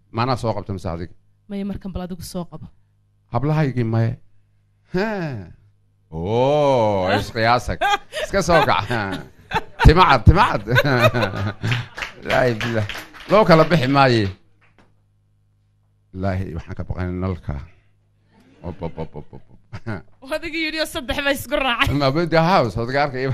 maanaa soo qabta mise adiga maya markan bal adigu soo qabo hablahaygii maye Ha. oo isqiyaasag iska soo kac timacad timacad ilaahi bilah loo kala bixi maaye ilaahi waxaan ka baqay nalka Op, op, op, op, op, op. adiga yidhi oo saddex ba isku raacay mabadi house odga arkaya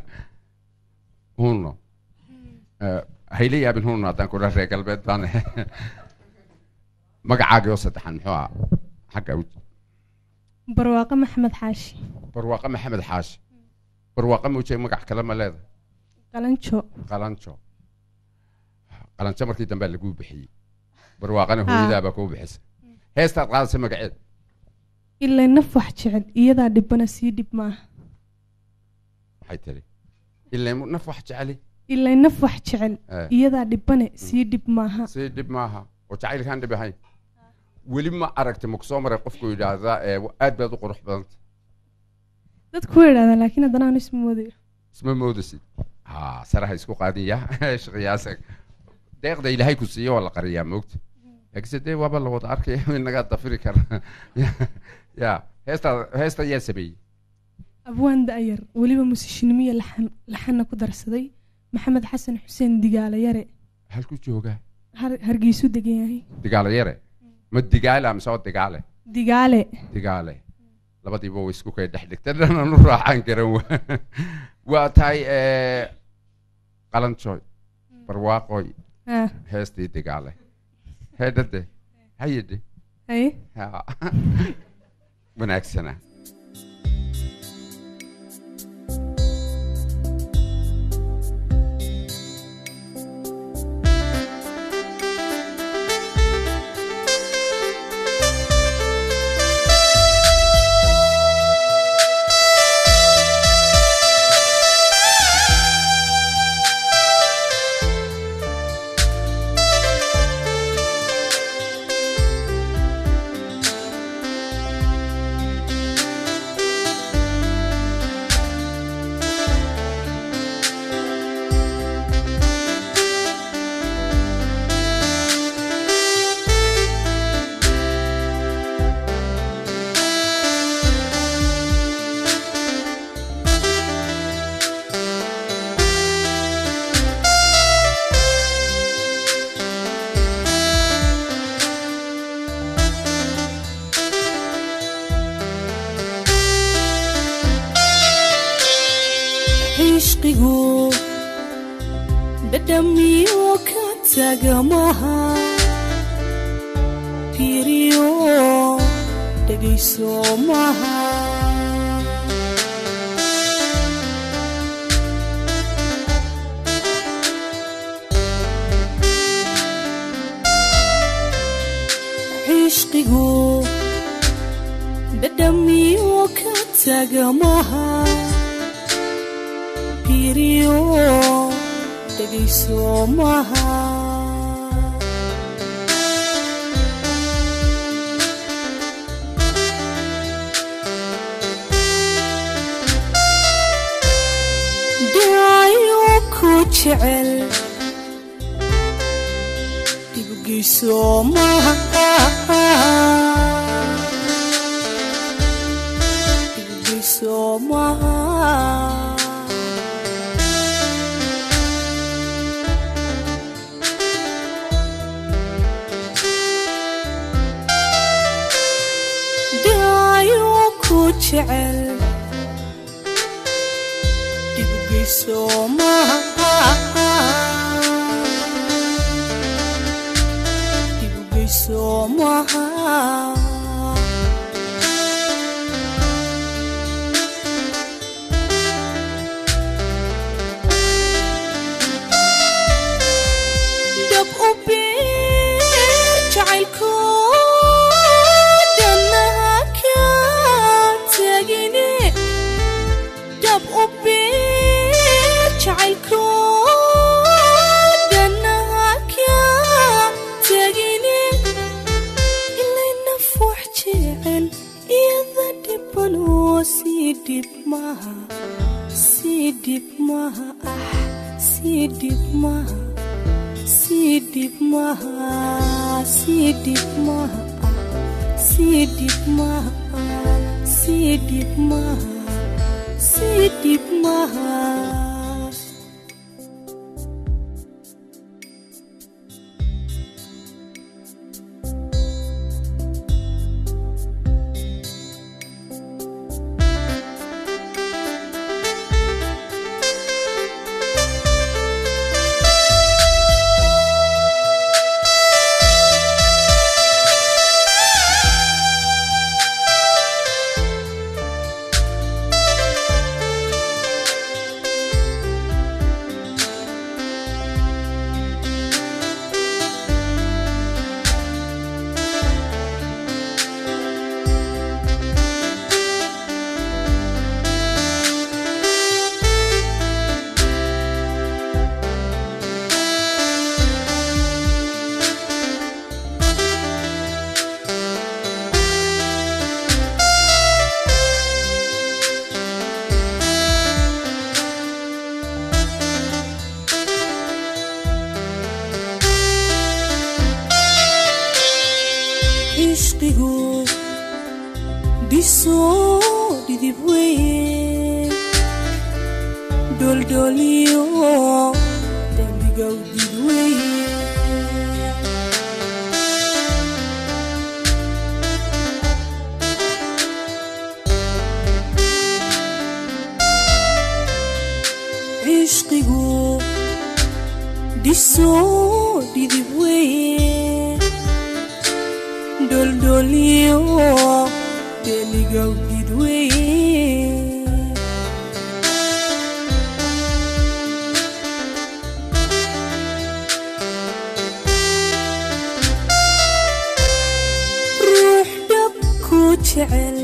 huno hayla yaabin huno haddaan ku reer galbeed baan magacaagii oo saddexan muxuu ahaa xagga u- barwaaqo maxamed xaashi barwaaqo maxamed xaashi barwaaqo muujay magac kale ma leedahay qalanjo qalanjo qalanjo markii dambe laguu bixiyey barwaaqana hooyadaabaa kuu bixisay heestaad qaadasay magaceed ilaa naf wax jecel iyadaa dhibana sii dhib maaha waxay tiri ilaa naf wax jeceli ilaa naf wax jecel Eh. iyadaa dhibane sii dhib maaha si dhib maaha oo jacaylkaan dhib ahayn weli ma aragti maku soo maray qofku yidhaahdaa ee aad baad u qurux badanta dadku way idhahdaan laakiin haddana aan isma moodayo isma moodasid ha saraha isku qaadiya shaqiyaasak deeqda ilaahay ku siiyo waa la qariyaa moogta laakiinse dee waaba la wada arkaya inagaa dafiri kara ya heesta heesta yaa sameeyey abwaan da'yar weliba musishinimiya laxan laxanna ku darsaday maxamed xasan xuseen digaale yare halku joogaa har- hargeysu degan yahay digaale yare ma digaale mise oo digaale digaale digaale labadiiba way isku kay dhex dhigtay dhanan u raacaan karan wa waa tahay eh, qalanjooy barwaaqoy ah heestii digaale heedhade hayidhe haye Ha. wanaagsana cishqigu dhadhamiyo ka tagamaha fiiriyo dhegayso maha cishqigu dhadhamiyo ka tagamaha fiiriyo dhegayso maha dhaayo ku jecel dhibgeyso maha dhibgeyso maha dhaayo ku jecel dhibgeyso maha dhibgeyso maha dhab u beer jacaylko dhannaha ka tagine dhab u beer jacaylko dhannaha ka tagine ilay naf wax jecel iyada dhiban oo sii dhib maha sii dhib maha ah sii dhib maha sii dhib maha sii dhib maaha sii dhib maaha sii dhib maaha sii dhib maaha cishqigu dhisoo dhidib weye dholdholiyo dembigow did weye cishqigu dhisoo dhidib weye dholdholiyo deligow didweye ruux dhab ku jecel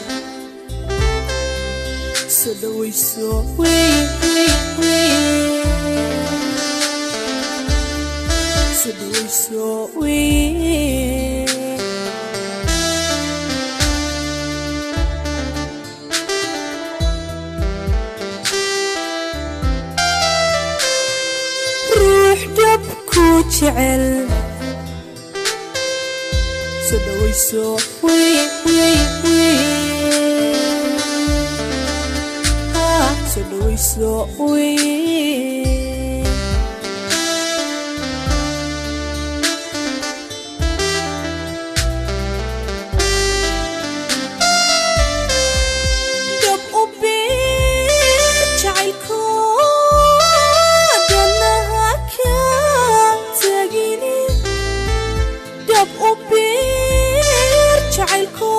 soo dhawayso weye weye weye soo dhawayso weye ruux dhab ku jecel soo dhawayso weye weye weye Ah, soo dhawayso weye dab u bir jacaylko danaha ka tagine dab u bir jacaylko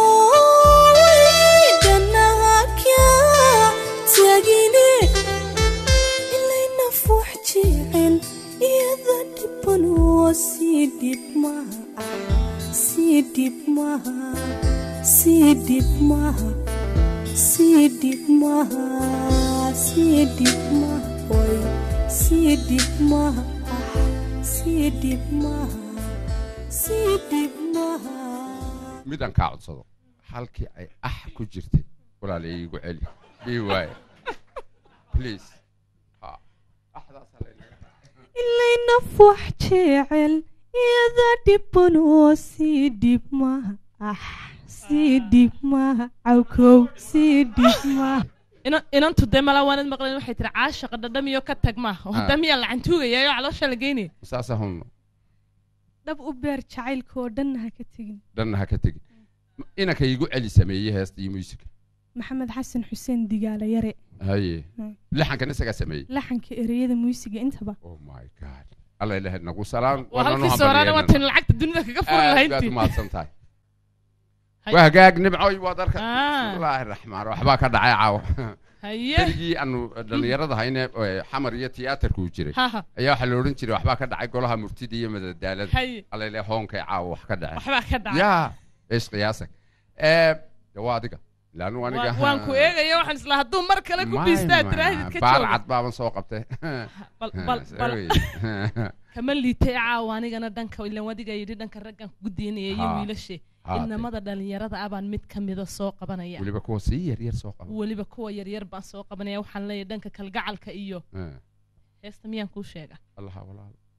danaha ka tagine ilayna fuux jecel iyada dhiban oo sii dhib maha sii dhib maha sii dhib maha sii dhib maha sii dhib maha oy sii dhib maha ah sii dhib maha sii dhib maha midaan kaa codsado halkii ay ax ku jirtay walaalay iigu celi bii waaye please ha axdaasaa laynaga ilayna fuux jecel iyada dhiban oo sii dhib maha ah sii dhib maha cawkow sii dhib maha Inan- inantu dee mala waanad maqleen waxay tiri caashaqa dhadhamiyo ka tag maaha Ah. wadamiyaa lacantuugayaayo caloosha la geynaya saasa hunno dhab u beer jacaylka oo dhanna ha ka tegin dhanna ha ka tegin inanka iigu celi sameeyey heesta iyo muusika maxamed xasan xuseen digaala yare haye Hmm. lixankan isagaa sameeyey laxanka ereyada muusiga intaba oh my god alla ilahay nagu salaam waa halkii sooraana waa tan lacagta dunida kaga furi aad baad lahayntii umahadsan tahay Hay- waa hagaag nimcoy waad arka Ah. bismillaahi raxmaan waxbaa ka dhacay caawa haye keligii aanu dhallinyarada hayne ee xamar iyo tiyaatarku jiray haha ayaa waxaa la odhan jiray waxbaa ka dhacay golaha murtida iyo madadaalada haye alla ilahay hoonkay caawa wax ka dhacay waxbaa ka dhacay yaa ees qiyaasak ee de waa adiga laanu aniga Waan- waan ku eegaya waxaan isla hadduu mar kale ku biistaa tiraahid ka baar jooga cad baaban soo qabtay bal bal bal kama liitay caawa anigana dhanka ilan wadiga yidhi dhanka raggan ku daynaya iyo Ha. wiilashe Ha, inamada dhalinyarada abaan mid ka mida soo qabanaya weliba kuwa sii yar yar soo qaba weliba kuwa yaryar baan soo qabanaya waxaan leeyahay dhanka kalgacalka iyo Eh, heesta miyaan kuu sheega allaha walaal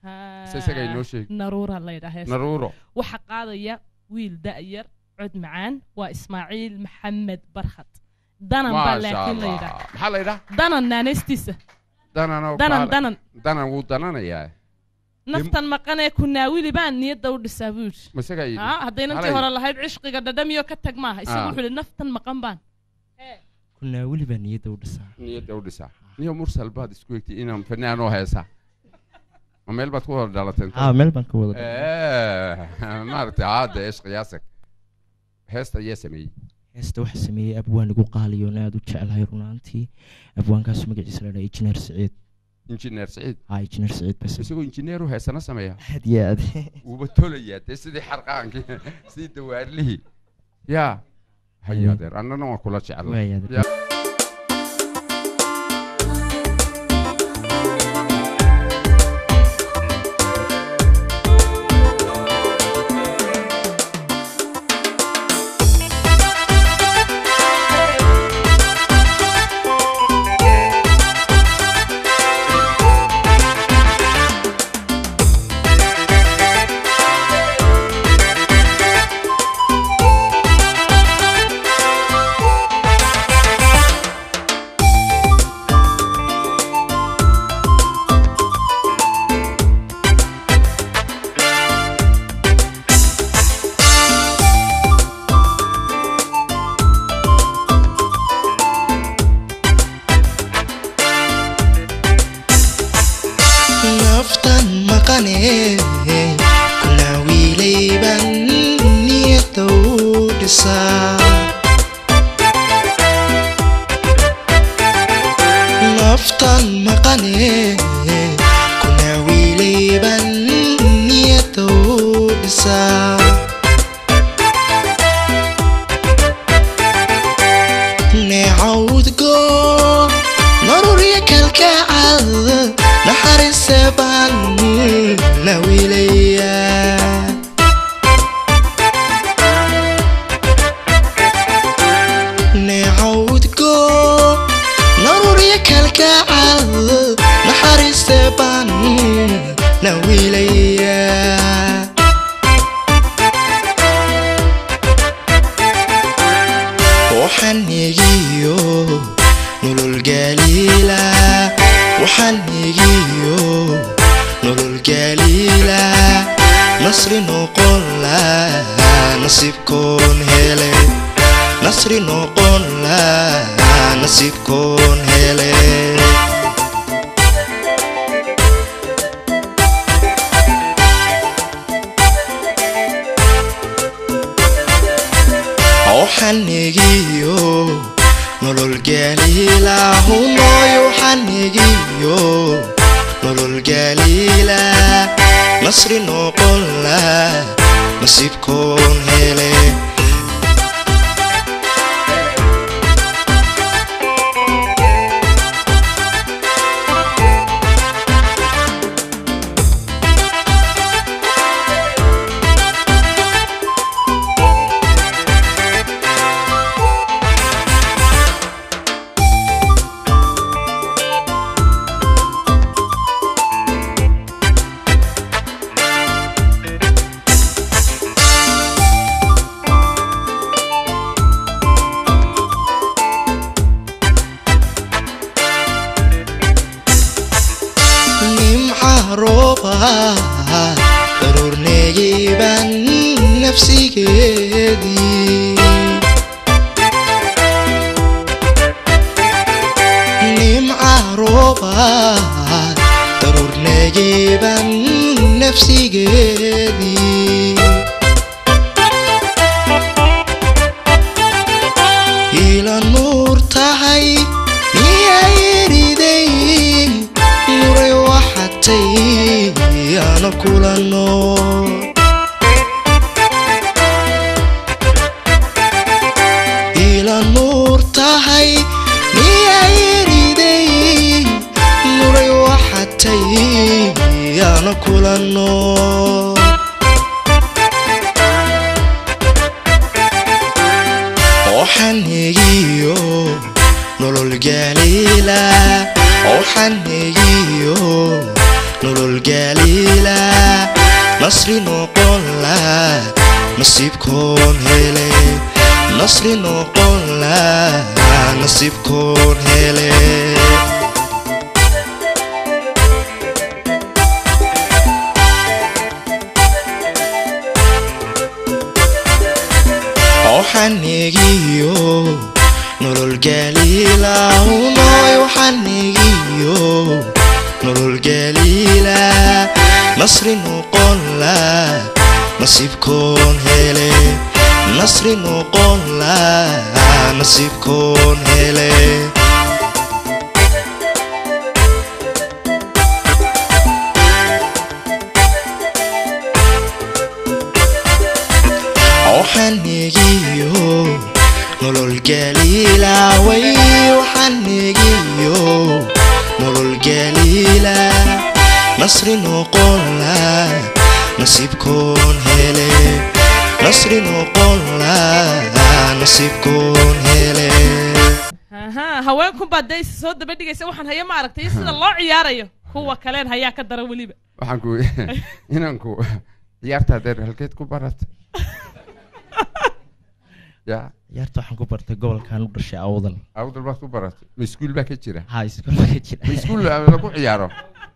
se isaga inoo sheeg naruura la yidhaa hees naruuro waxaa qaadaya wiil da'yar cod macaan waa ismaaciil maxamed barkhad danan baa maasha laakiin la allah yidhaa maxaa la yidhaa danan naanaystiisa dananoo danan kaale- danan danan wuu dananayaa naftan maqanee kunaawili baan niyadda u dhisaa buu yidhi ma isagaa yidhi haa hadday nantii Halay. hore lahayd cishqiga dhadhamiyo ka tag maaha isagu Ah. wuxuu yidhi naftan maqan baan kunaa weli baa niyadda u dhisaa niyadda u dhisaa niyo mursal baad isku egtay inaan fanaanoo heesaa ma meel baad ku wada dhalateen haa meel baan ka wada maaragtay haade eesh qiyaasag heesta ayaa sameeyey heesta waxaa sameeyey abwaan igu qaaliyoon aad u jeclahay runaantii abwaankaas magaciisa la dhaha injineer siciid injineer siciid haa injineer siciid bas isagoo injineeru heesana sameeya aad iyo aad wuuba tolayaa dee sidii xarqaankii sidii dawaarlihii yaa haya adeer annana waan kula jeclay waaya adeer. Ya. naftan maqane kuna wiilayban niyada u dhisaa naftan maqane kuna wiilayban niyada u dhisaa neecawdgo marurya kalkacal naxariise baan la wiilayaa neecawdgo narurya kalkacal naxariise baan la wiilayaa waxaan negiyo nolol gaaliila waxaan negiyo nolol gaaliila nasri noqon la nasiibkoon hele nasri noqon la nasiibkoon hele waxaan negiyo nolol gaaliila hunooy waxaan negiyo nolol gaaliila nasri noqon la nasiibkoon hele nimca rooba daruurneegiban nafsigeedii nimca rooba daruurneegiban nafsigeedii ila nuur tahay miyay eriday nuray waxatay ana kula nool ila nuur tahay miyay eriday nuray waxatay ana kula nool waxaan negiyo nolol gaaliila waxaan negiyo nolol gaaliila laa nasiibkoon hele nasri noqon laa nasiibkoon hele waxanegiyo nolol galiila unoy waxanegiyo nolol galiila nasri noqon laa nasiibkoon hele nasri noqon laa nasiibkoon hele waxanegiyo nolol galiila way waxanegiyo nolol galiila nasri noqon laa nasiibkoon hele nasri noqon laa nasiibkoon hele aha haweenkun baa dee soo daba dhigaysa waxaan haya ma aragtay sida loo ciyaarayo kuwa kaleen hayaa ka dara weliba waxaan ku inanku ciyaartaa deer halkeed ku baratay ya ciyaarta waxaan ku bartay gobolkan u dhashay awdal awdal baad ku baratay ma iskuul baa ka jira ha iskoolka ka jira ma iskuul lagu ciyaaro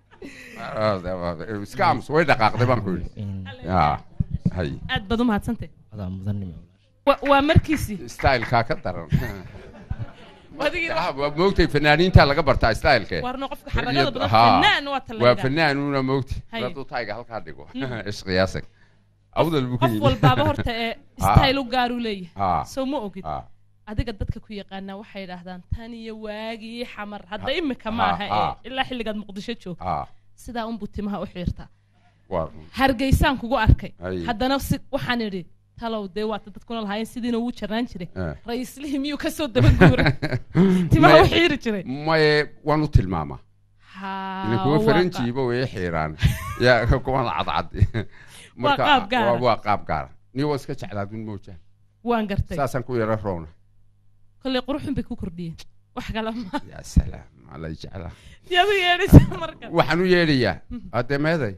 iska aamus way dhaqaaqday baan ku yidhi In ya hay aad baad u mahadsantay adaa mudanimo Wa- waa markiisii stylekaa ka daran adigina Ah, waa moogtay fanaaniinta laga bartaa styleke warno qofka xaragada badan Haa. fanaan waa waa talaga fanaanuuna moogti Hay. hadduu tayga halkaa dhigo ishqiyaasag awdal buu ku qof yidhi walbaaba horta ee Haa. style u gaaruu leeyahay Haa. soo ma ogid Ah, adiga dadka ku yaqaanaa waxay idhaahdaan tan iyo waagii xamar hadda Ha- imika ha- maaha ha. ee ilaa xilligaad muqdisho joogto ah, sidaa unbuu timaha u xiirtaa waa hargeysaan kugu arkay Hay. haddana si waxaan idhi talow dee waata dadkuna lahaayeen sidiina wuu jarnaan jiray Eh. ra-iislihii miyuu kasoo dabaguuray timaha u May- xiiri jiray maye waan u tilmaamaa Haa, ila kuwa waa faranjiiba way xiiraan ya kuwan cadcad marka qaab gaara. waa- waa qaab gaara ni waa iska jeclaadun mooja qa- waan gartay saasaan ku yara rowna kolley quruxun bay ku kordhiyeen wax kale ma ya salaam alay jeclaa yaad u yeedhaysa marka waxaan u yeedhayaa ademeeday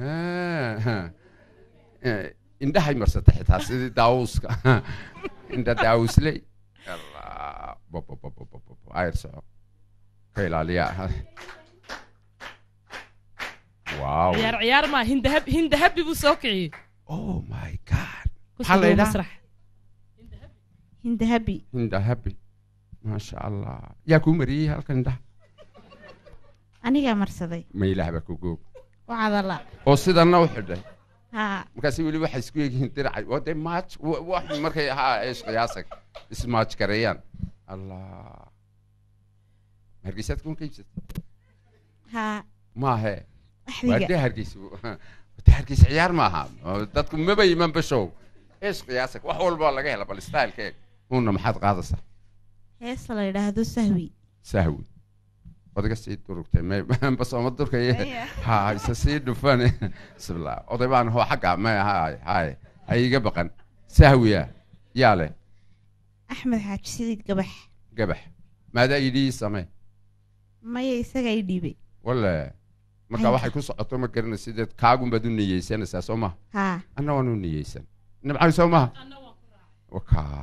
indhahay marsata xitaa sidii daawuska indha daawusley Allah, bo- bo- bo- bo- bo- bo- bo, ayr soco ka ilaaliya wow ciyaar ciyaar maa hindahab hindahabi buu soo kiciyey oh my god Ku maxaa la soo yidhaha masrax hindahabi indha happy maasha allah yaa kuu mariyey halkan indhaha anigaa marsaday ma ilaahba ku goog wacadala oo sidanna u xidhay haa markaasi weli waxay isku egyihiin diracay waa dee maaj wa- wax markay haa eesh qiyaasag ismaaj gareeyaan allah hargeysaad kuma kaybsatay haa maahe waa axdiga dee hargeysa dee hargeysa ciyaar maaha oo dadku maba iman bashow eesh qiyaasag wax walba laga hela bal styleka eeg uuna maxaad qaadaysaa heesta la yidhaahdo sahwi sahwi odaga sii durugtay may basooma durkay ha isa sii dhufan bismillah oday baan hoo xagga may hay hay ha iga baqan sahwiya yaa leh axmed xaaji sidiid gabax gabax maadaa yidhi samee maya isagaa i dhiibay wale marka Ay. waxay ku socoto ma garanay sideed kaagun baad u niyeysanaysaa soo maha haa anna waan u niyeysan nibcay soo maha wakaa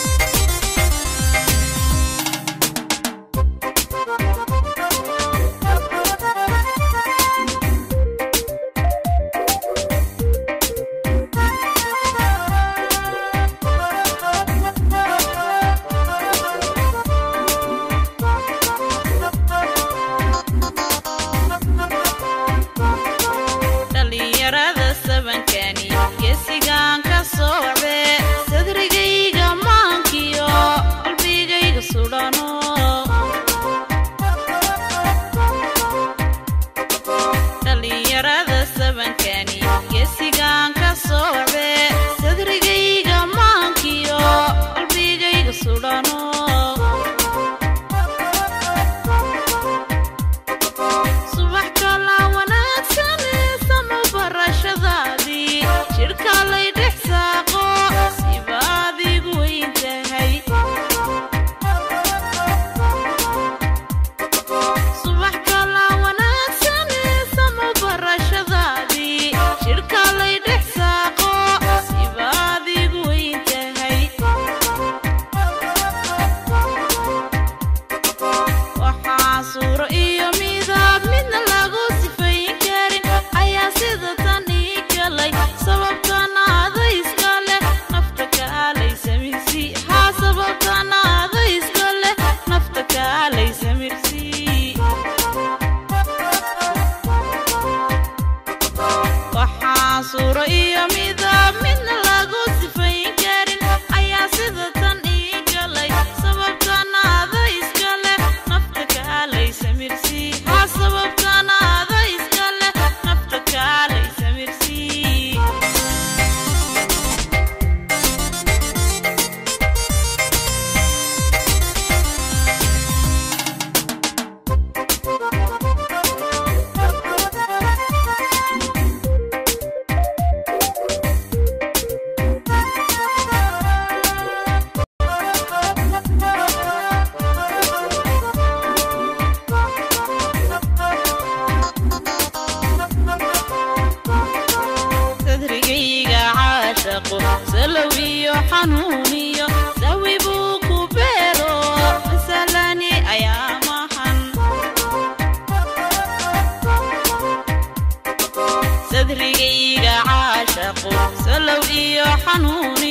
dhallinyarada sabankani geesigaan ka sooce sadrigayga maankiyo sababtanaada iska leh nafta kaalay samirsi haa sababtanaada iska leh nafta kaalay samirsi waxaa suuro iyo midab midna lagu sifayn karin ayaa sida tan ii galay sababtanaada iska leh nafta kaalay samirsi haa sababtanaada iska leh nafta kaalay samirsi sadrigayga caashaqo salow iyo xanuuniyo sawi buu ku beero masalani ayaa mahan sadrigayga caashaqo salow iyo xanuuniyo